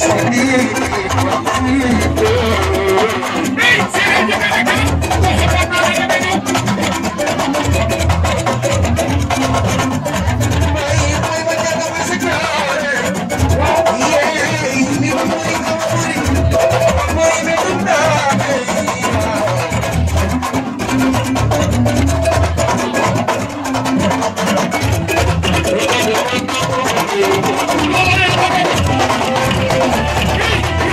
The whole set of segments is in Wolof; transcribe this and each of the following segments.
Thank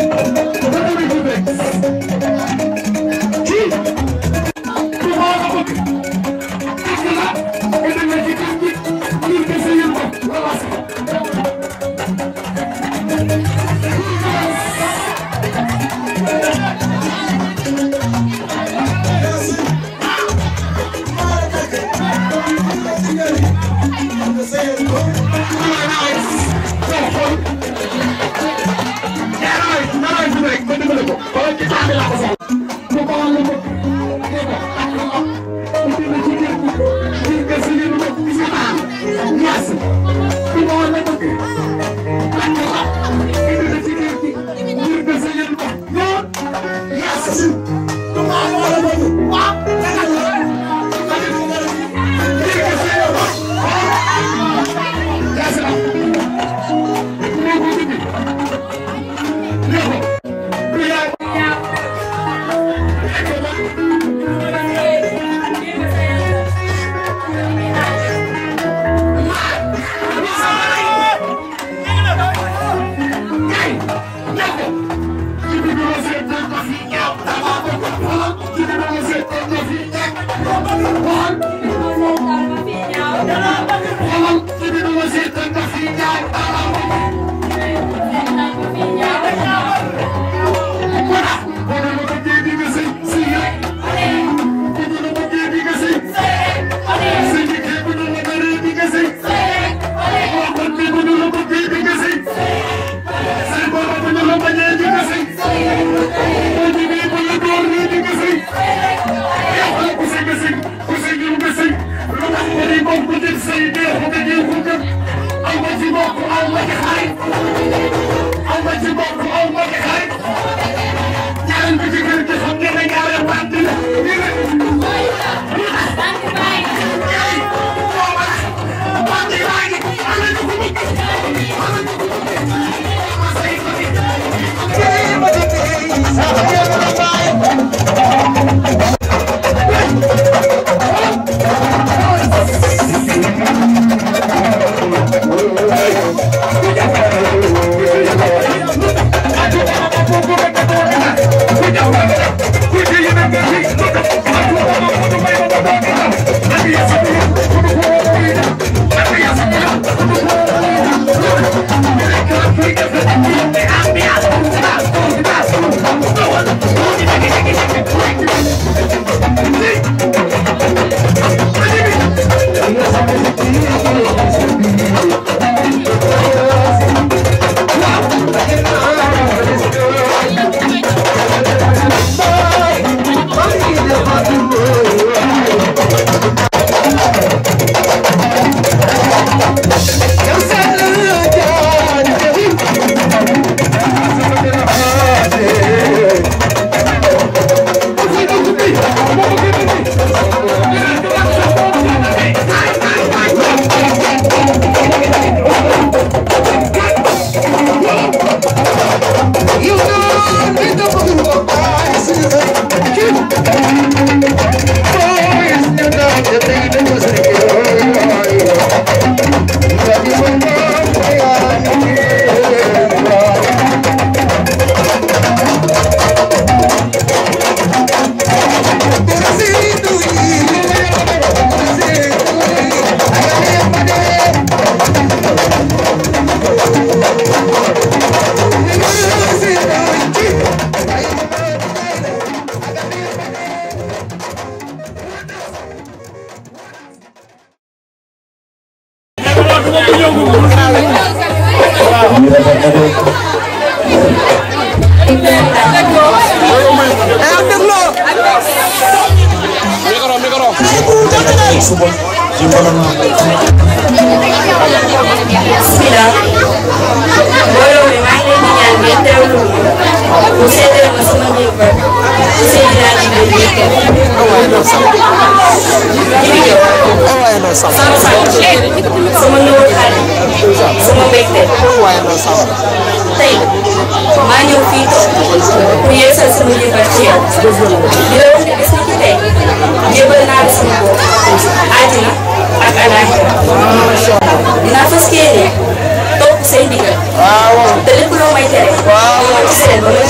waaw te lépp loo may tere. waaw ci seen ba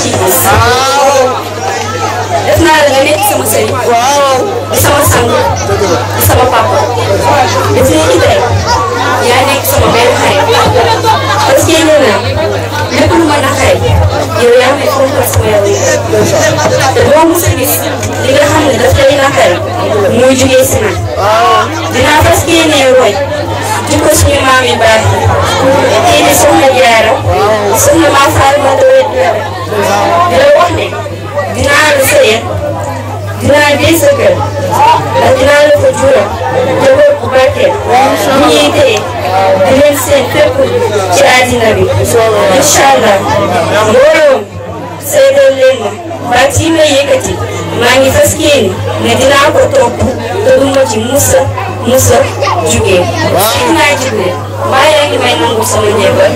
xam ne foofu la sama yow te doo mos a gis li nga xam ne daf lay naqari muy jugee si man dinaa fas yéenee roy jikko suñu maam yu baax yi kii di soxna Jaara soxna maa faal ma doole di la wax ne dinaa la sëyal dinaa jël sa kër ndax dinaa la fa jural njaboot bu barkeel bu ñuy téye di leen seen fépp ci àddina bi incha allah mbooloo seedal leen ma baat yi may yëkkati maa ngi fas yéene ne dinaa ko topp te du ma ci musa musa jugee. fii naa jugee maa yaa ngi may nangu sama njëbal.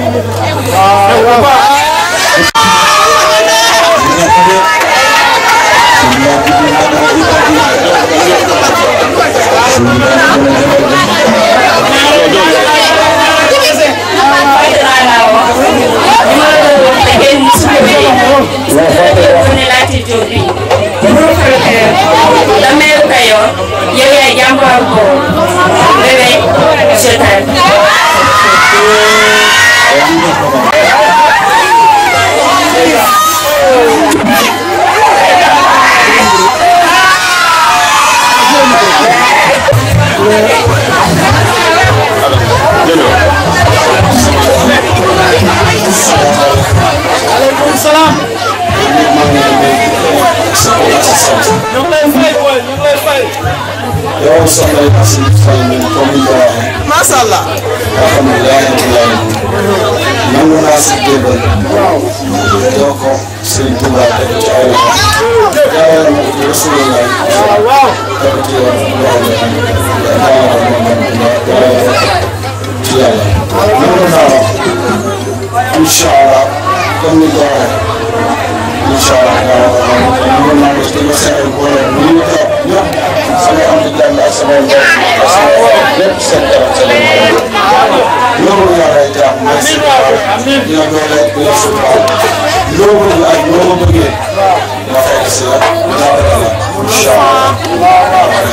Damel Kayor yow yaay jàmbaar boobu bébé je t'aime. aleykum salaam. ñu ngi lay fay booy ñu ngi lay fay. yow soxna yi si fay nañ comme ni ko waxee. macha allah. alhamdulilah alhamdulilah. nangu naa si jébbal. doo ko Serigne Touba teg ci ay loxo. jaarale ma ko ci Rasulullah. waaw. teg ci yoon loxo bi. jaarale ma ko ci yàlla. nangu naa wax. incha allah comme ni ko waxee. incha allah nangu naa ko ci seen boole bu ñu toog ñëpp. sama am di jàmm ak sama mbokk ak sama lépp seen kanam seen loolu yàlla ay jàmm mooy si dina doole dina suufal loo bëgg ak loo ma bëggee ma fekk si la dinaa ko def incha allah.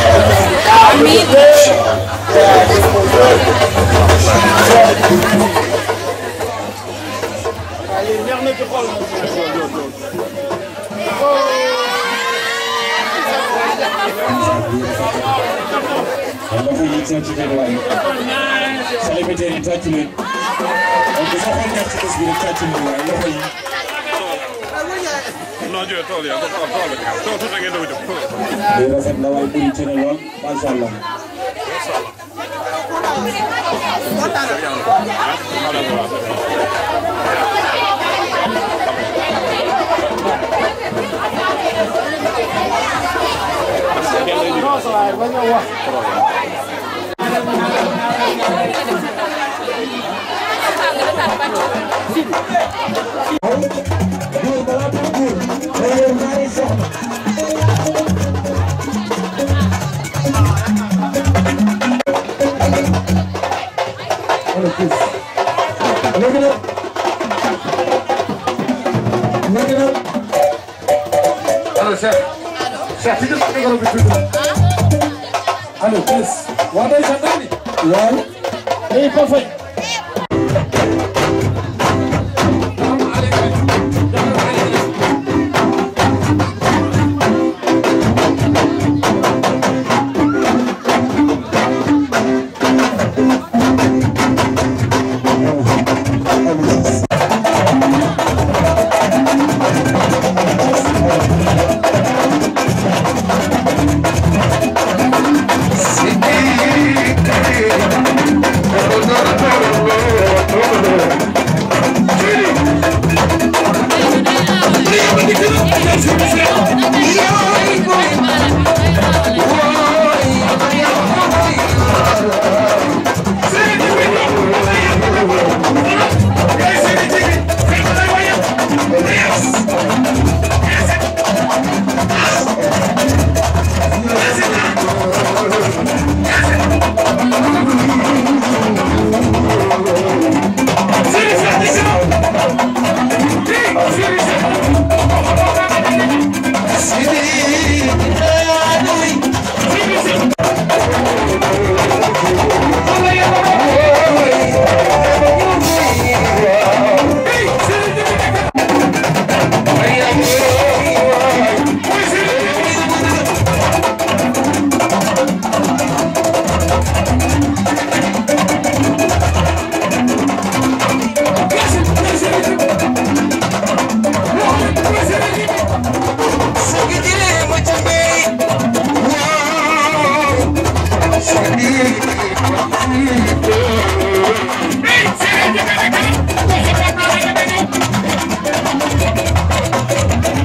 loxo yi tàcc leen waaye célibataire yi tàcc leen donc sa xol neex ci bés bi rek tàcc leen waaye loxo yi non jërëjëf tool yi tool tool bi tool tuuti ngeen doon def lii rafet na waaye bëri ci na lool macha allah léegi nag léegi nag allo Cheikh Cheikh fi nga micro bi tuuti allo Chris waa day sa dani waaw day ko fay Hey,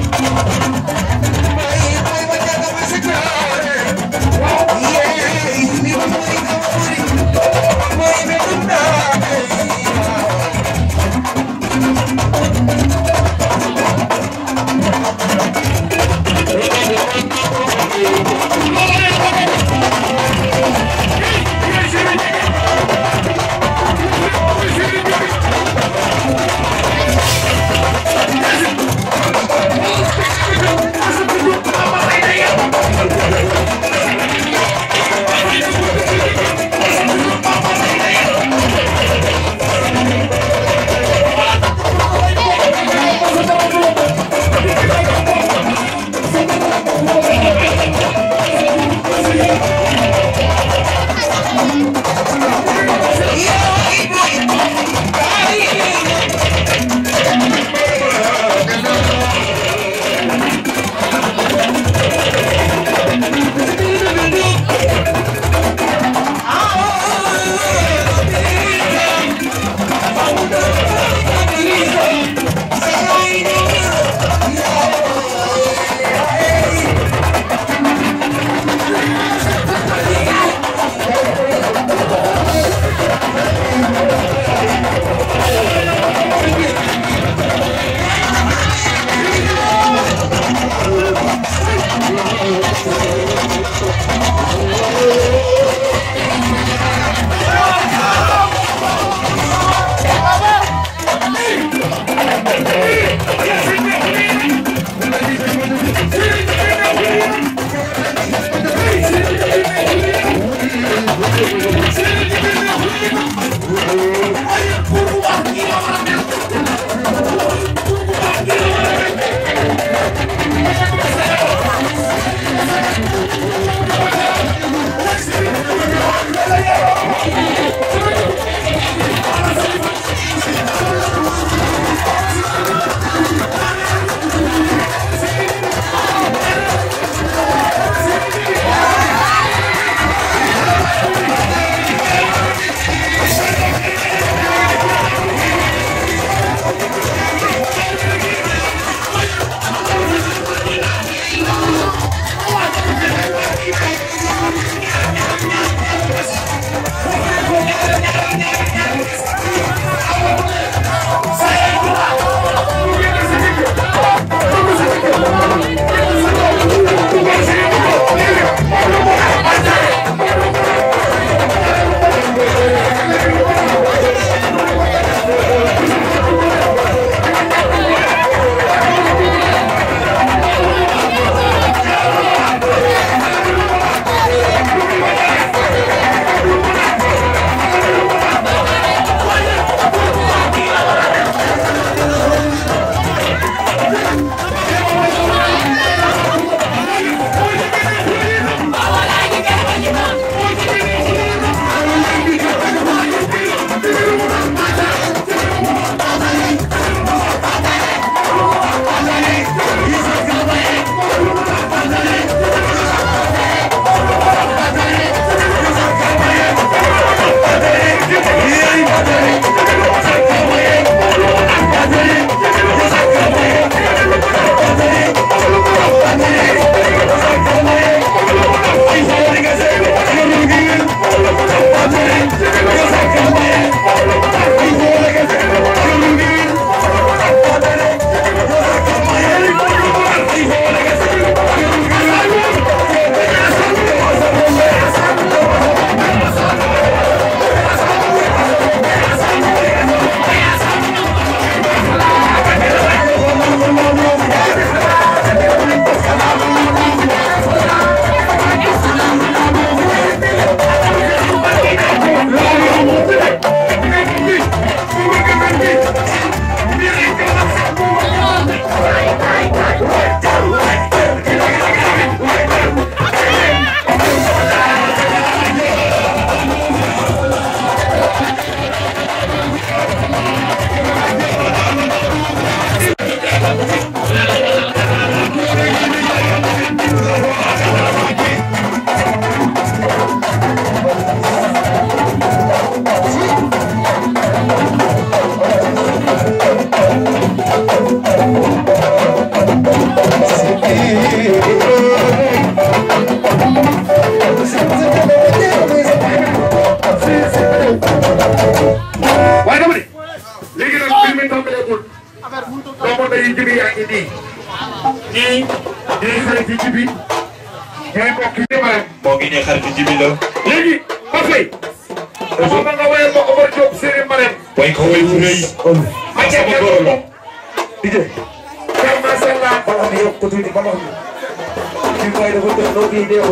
ñii ñooy xarit yi ci bi ñooy mbokk yi Marème moo ngi ne xaritu jibi la léegi ba fay dafa mel nga wayal ma Omar Diop Serigne Marème way ko way bu rëy ma sama jàppee góor la di jë kar macha allah bala xam ne yokk ko tuuti ba ma xam ne kii mooy dafa def loo kii deewul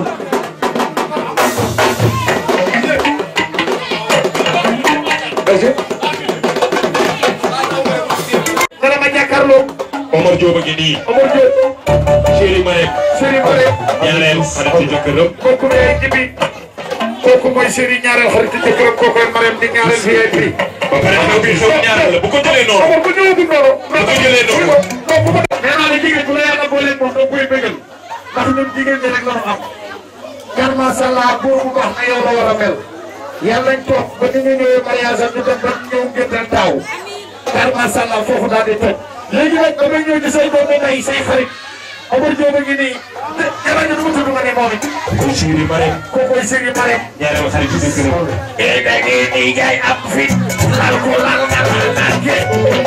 dana ma jàkkaarloo Omar Diop a ngi nii Omar Diop chéri Marème Serigne Marème ñaareel xaritu jëkkëram kooku mooy jibi kooku mooy Serigne ñaareel xaritu jëkkëram kooku mooy Marème di ñaareel VIP ba pare xew bi xew ñaareel la bu ko jëlee noonu Omar bu ñëwagul noonu bu ko jëlee noonu nee naa la jigéen bu la yàlla boole moom da koy bëggal ndax ñun jigéen ñi rek la ñu am. kar macha allah buur bu baax na yow la war a mel. yàlla nañ toog ba ni ñu ñëwee mariage am ñu dem ba ñëw ngeen taaw. kar macha allah foofu daal di toj. léegi nag damay ñëw ci say doomu ndey say xarit. Omar Diop a ngi nii. te yàlla ñu mu tudd nga ne moom it. chéri Marème kooku mooy Serigne Marème. ñaareel xaritu jëkkëram eh da ngeen di jaay am fit. laal ko laal nga laal naa kee.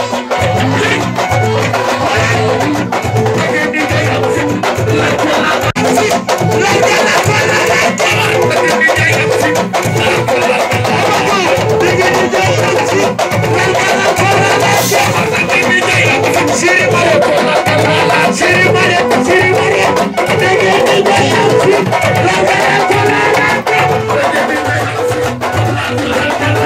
da ngeen di jaay am fit. laal ko laal nga fit. laal nga laal ko laal nga jabar. da ngeen di jaay am fit. laal ko laal nga laal. da ngeen di jaay am fit. laal nga laal ko laal nga jabar. da ngeen di jaay am fit. Siri Mare ko laal nga laal. Siri Mare Siri Mare. da ngeen di jaay am fit. laal nga laal ko laal nga jabar. da ngeen di jaay am fit.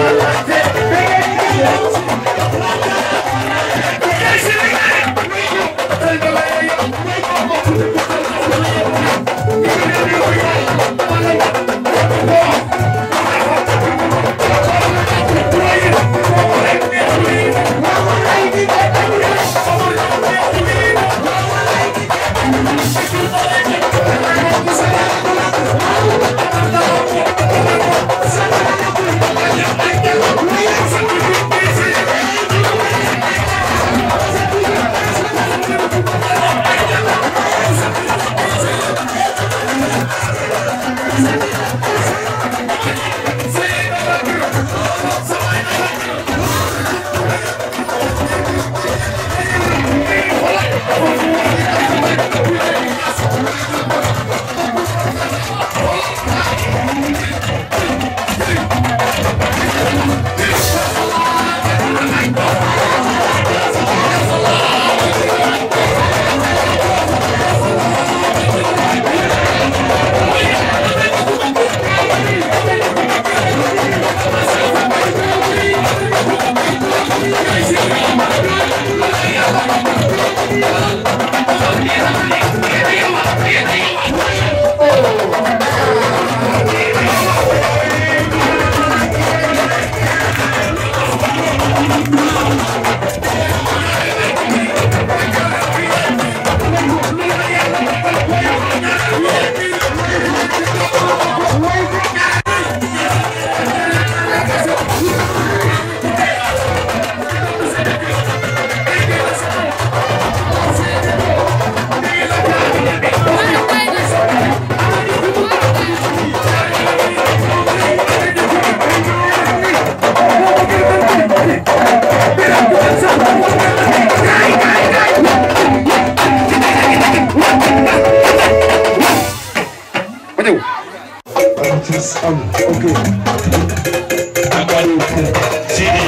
Sidi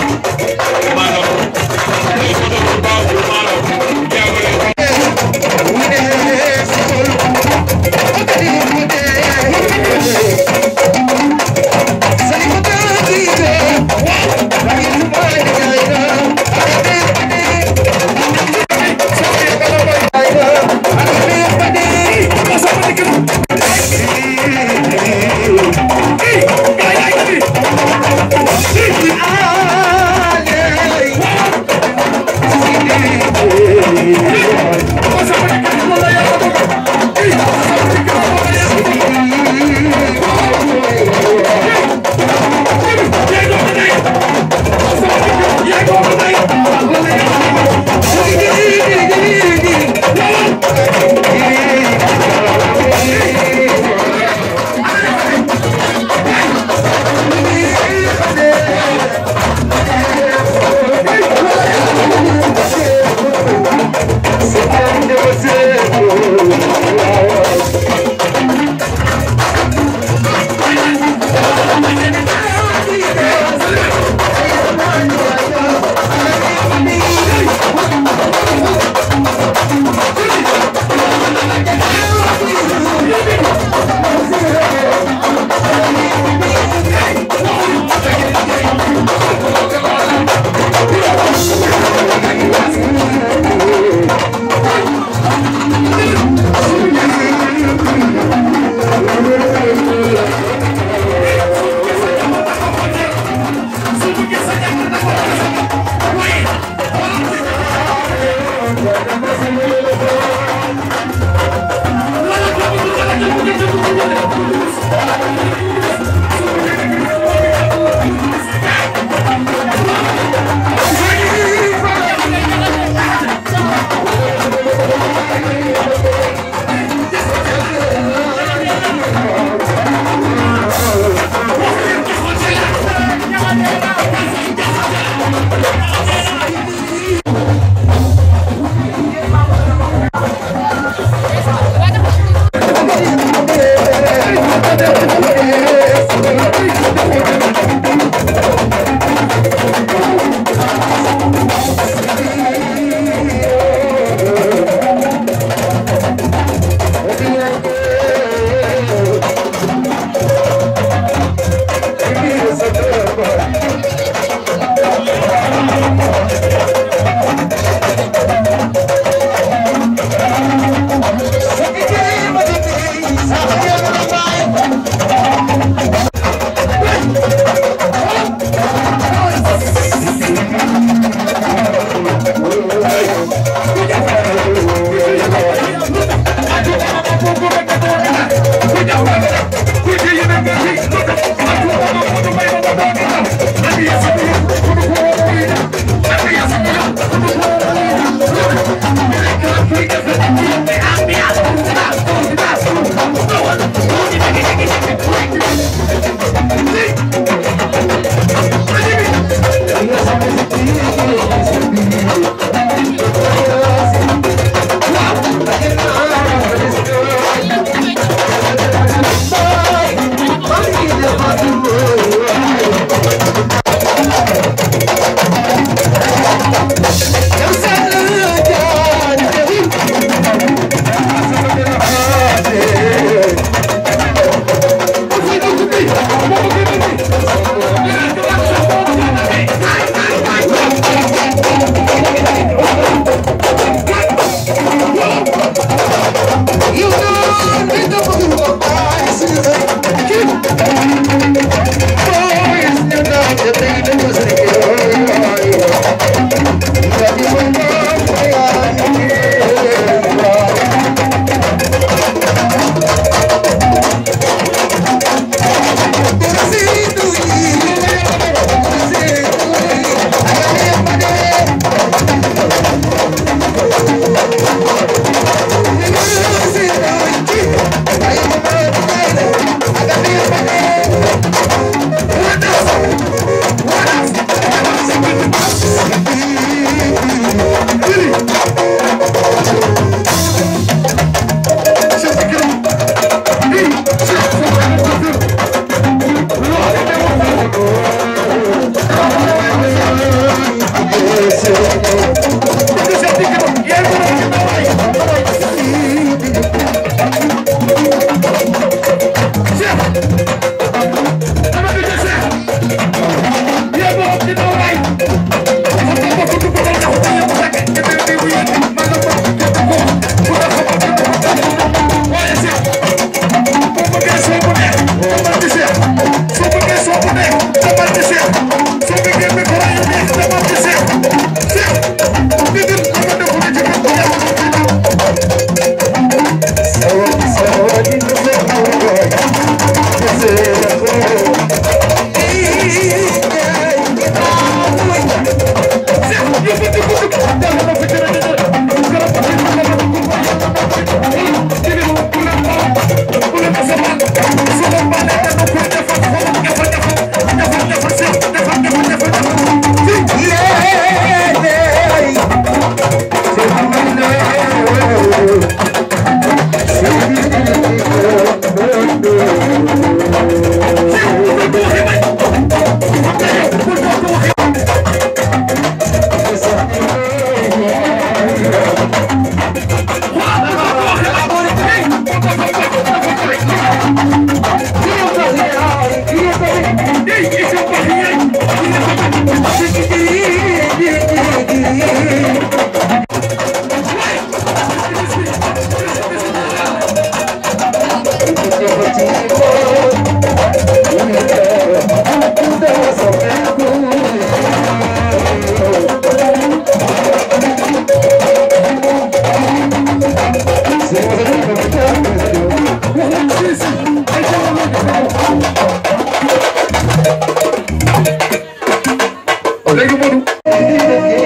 maanaam ay photo bu baax maanaam jàngale Hey! léegi Modou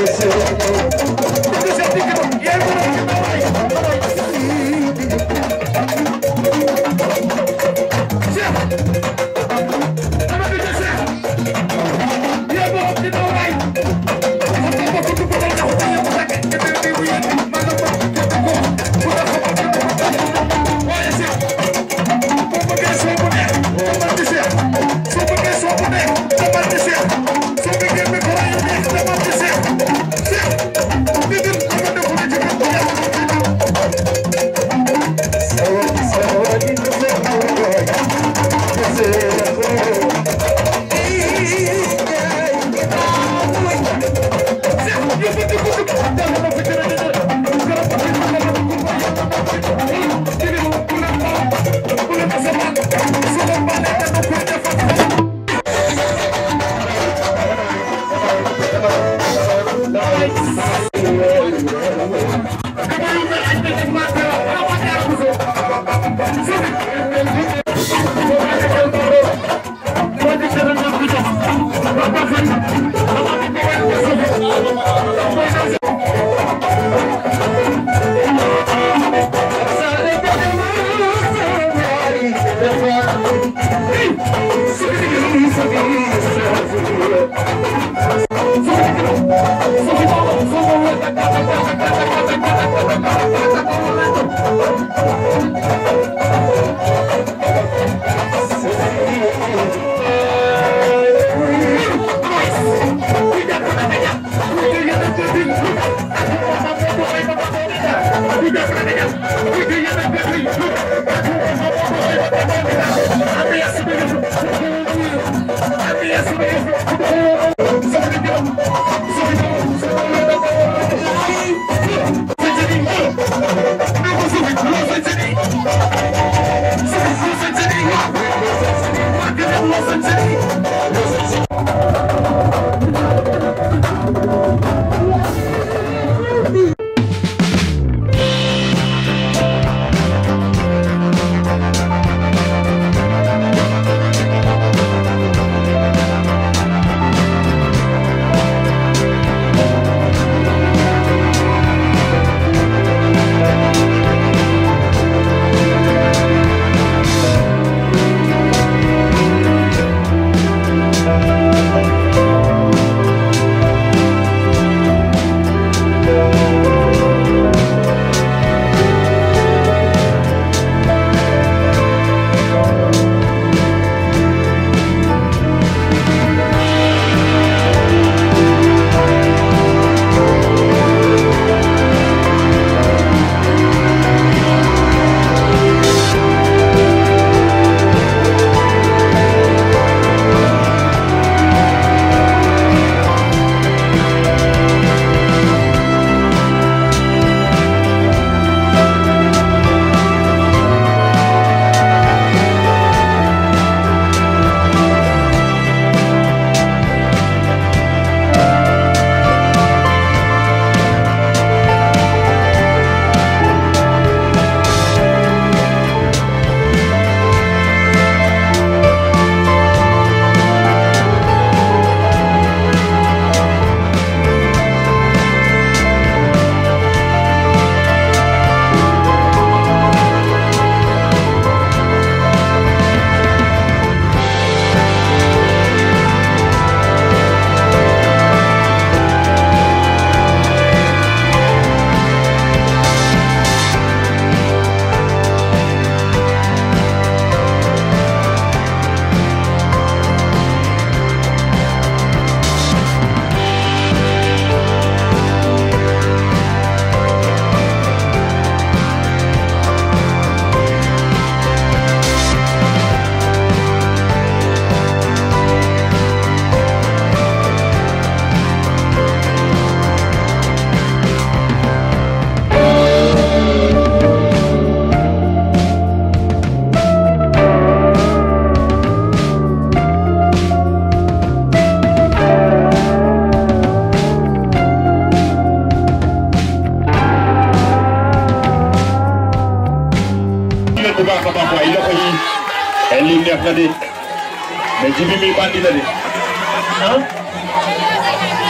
bu baax a baax waaye loxo yi ay lii neex na de mais jibi mi bandi la de ah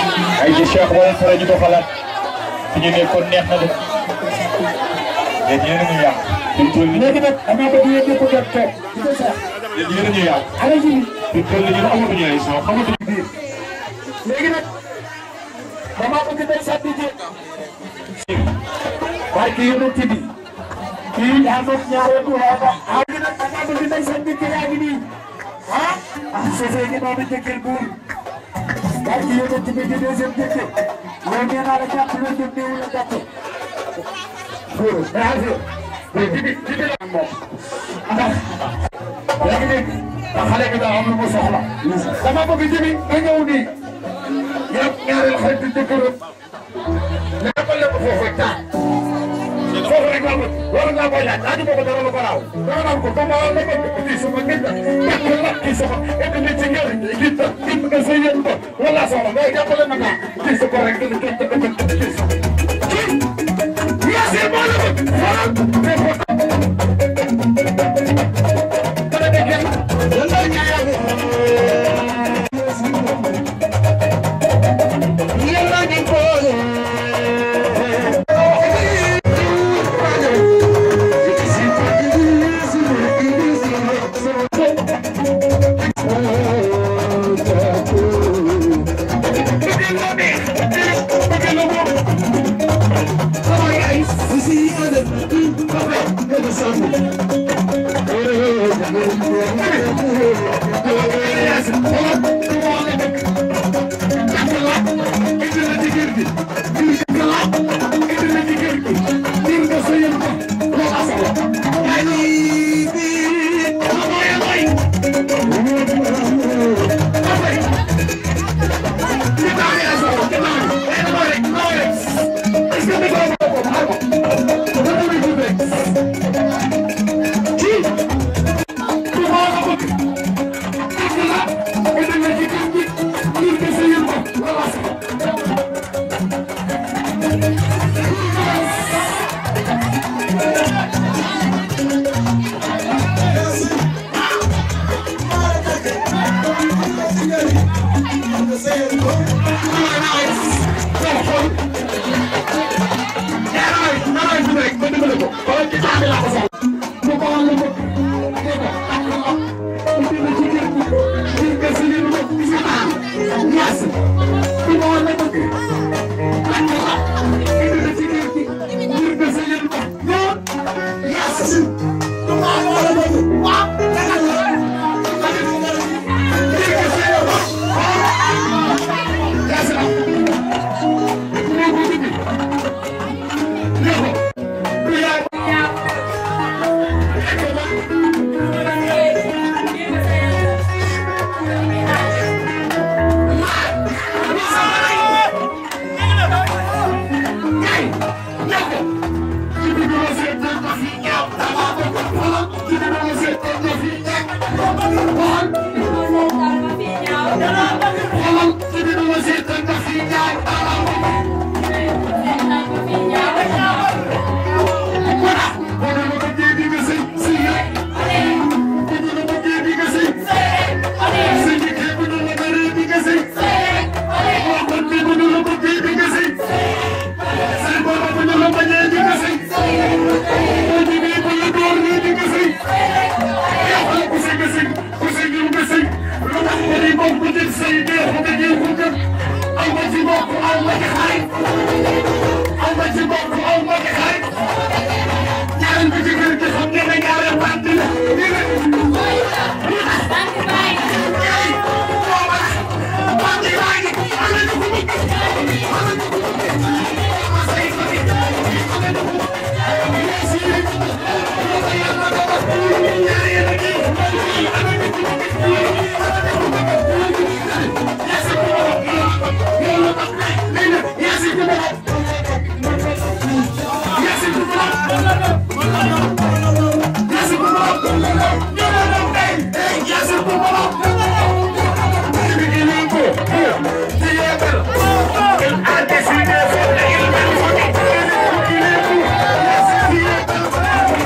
ay ci Cheikh wala fara ñu doxalaat fi ñu nekkoon neex na de yéen yéen a ñu yàq fi mu toll nii léegi nag damaa bëgg yéen ñëpp dem toog di ko sax yéen yéen a ñu yàq ala ji fi mu toll nii ñun amatuñu ay son xamatuñu biir léegi nag damaa bëgg day sànni ji waaye kii yonent bi kii daa moom ñaareelu waaba ah léegi nag damaa bëgg day sànni ji yaa ngi nii ah ah sosee gi noonu jëkkër buur waaye kii yonent bi di deuxième jëkkër loolu nee naa la jàpp la jëm néew la jàpp góor yaa ngi fi jibi jibi la moom ndax yaa ngi dégg ndax xale bi daa am lu mu soxla dama bëgg jibi nga ñëw nii yow ñaareel xarit jëkkëram ñaapal la ko foofu taa foofu rek laa bëgg war ngaa koy laaj laaju boobu dara lu ko raaw danga naan ko comme la bëgg kii suma nit la jàpp la kii suma indi nit ci ngeen kii ta kii nga sa yéen ko wala soxla mais jàppale na kaa kii su ko rek dina kii ta kii ta kii sa kii yaasir moo la bëgg xoolal mais ko dana de kenn yàlla ñaaya yàlla ñu ko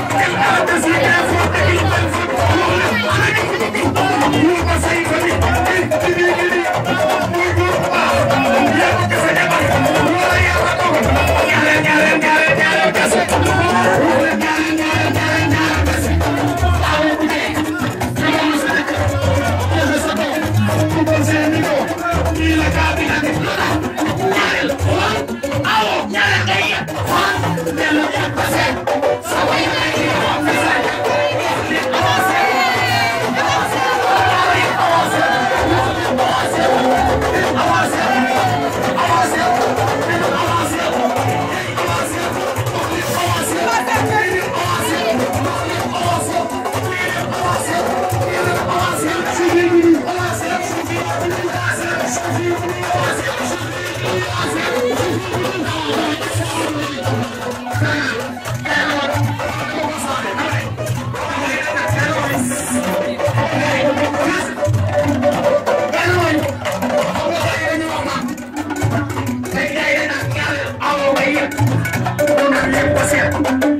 Thank you. Thank you.